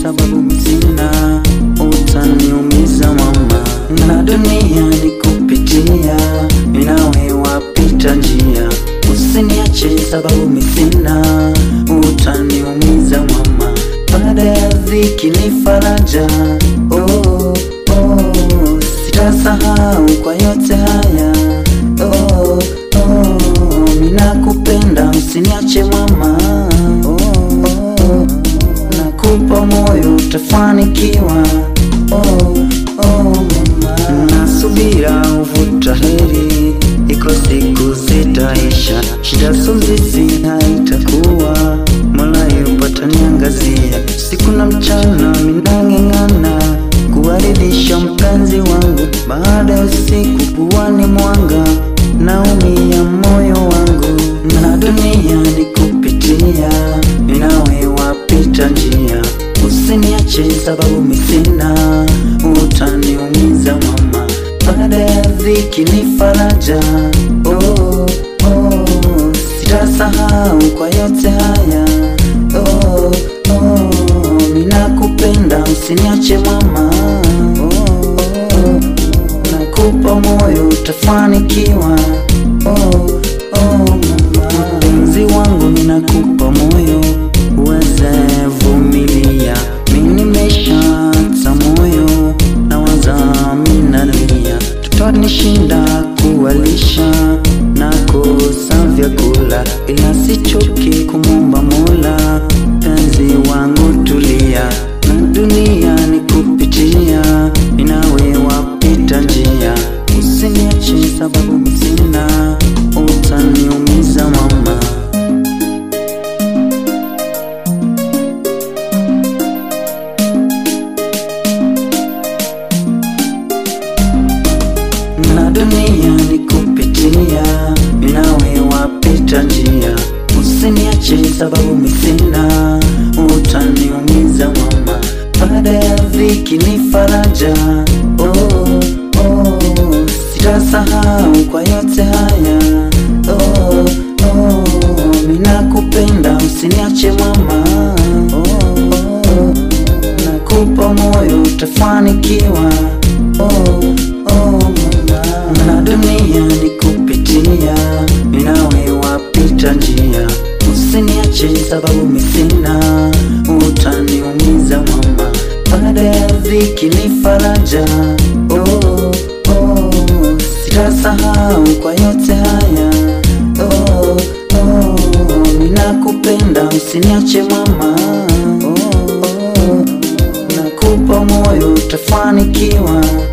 sababu msina, utaniumiza mama, na dunia ni kupitia, minawe wapita njia, usiniache sababu misina, utaniumiza mama, baada ya dhiki ni faraja. Oh, oh, sitasahau kwa yote haya. Oh, oh, ninakupenda usiniache mama. Oh, oh, nakupa moyo utafanikiwa. Oh, oh, mama, nasubira uvuta heri, iko siku zitaisha, shida sumzizi haitakuwa, Mola yupata niangazia, siku na mchana minang'eng'ana kuwaridhisha mpenzi wangu, baada ya usiku kuwa ni mwanga, naumia moyo wangu, na dunia ni kupitia, ninawe wapita njia, usiniache sababu misina, utaniumiza mama, baada ya dhiki ni faraja. Oh, oh, sitasahau kwa yote haya. Oh, oh, ninakupenda usiniache mama. Oh, oh, nakupa moyo utafanikiwa. Oh, oh, mama, mpenzi wangu, ninakupa moyo uweze vumilia. Mimi nimeshata moyo na wazaminalia, tutanishinda kuwalisha na kosa vyakula, ila sichoki kumwomba Mola. Penzi wangu tulia, na dunia ni kupitia, inawe wapita njia, usiniache sababu msina, utaniumiza mama. na dunia ni kupitia, inawe wapita njia, usiniache sababu misina, utaniumiza mama, baada ya dhiki ni faraja. Oh, oh, sitasahau kwa yote haya. Oh, oh, ninakupenda usiniache mama. Oh, oh, nakupa moyo utafanikiwa. Oh, oh, mama, na dunia ni kupitia, ninawe wapita njia, usiniache sababu misina, utaniumiza mama, baada ya dhiki ni faraja. Oh, oh, sitasahau kwa yote haya. Oh, oh, ninakupenda usiniache mama. Oh, oh, nakupa moyo utafanikiwa.